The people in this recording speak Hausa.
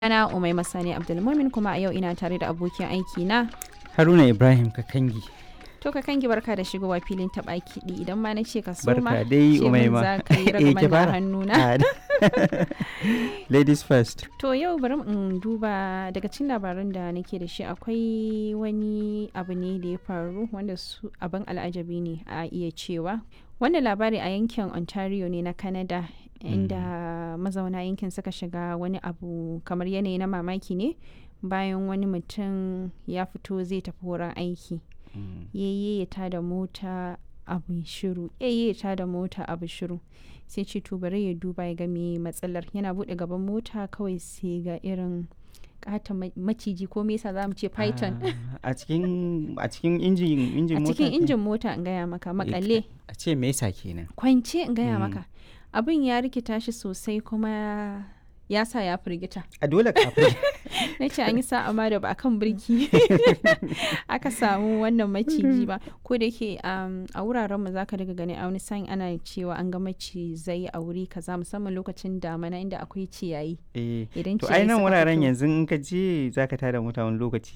Ana Umai Masani Abdulmumin kuma a yau ina tare da abokin aiki na. Haruna Ibrahim Kakangi. To ka kangi barka da shigowa filin taɓa kiɗi idan ma na ce ka soma. Barka dai ce min Umaima. za ka yi Eh, ki ragaman da fara. hannuna. Ah, Ladies first. To yau bari in duba daga cikin labaran da nake da shi akwai wani abu ne da ya faru wanda su abin al'ajabi ne a iya cewa. Wannan labari a yankin Ontario ne na Canada inda mazauna yankin suka shiga wani abu kamar yanayi na mamaki ne bayan wani mutum ya fito zai tafi wurin aiki. Yayye ya tada mota abu shiru yayye ya tada mota abu shiru sai ce to bari ya duba ya ga me matsalar yana bude gaban mota kawai sai ga irin kata maciji ko me yasa za mu ce python Ah, A cikin a cikin injin injin a mota. cikin ke? injin mota in gaya maka makale A ce me yasa kenan? kwance in gaya Mm. maka abin ya rikita shi sosai kuma ya sa ya firgita A dole kafin. na ce an yi sa'a ma da ba a kan birki aka samu wannan maciji ba ko da yake um, a wurarenmu za ka daga gani a wani sa'in ana cewa an ga macizai a wuri kaza musamman lokacin damana inda akwai ciyayi Eh. idan To ai ciyayi nan suka wuraren fito- yanzu in ka je zaka tada mota wani lokaci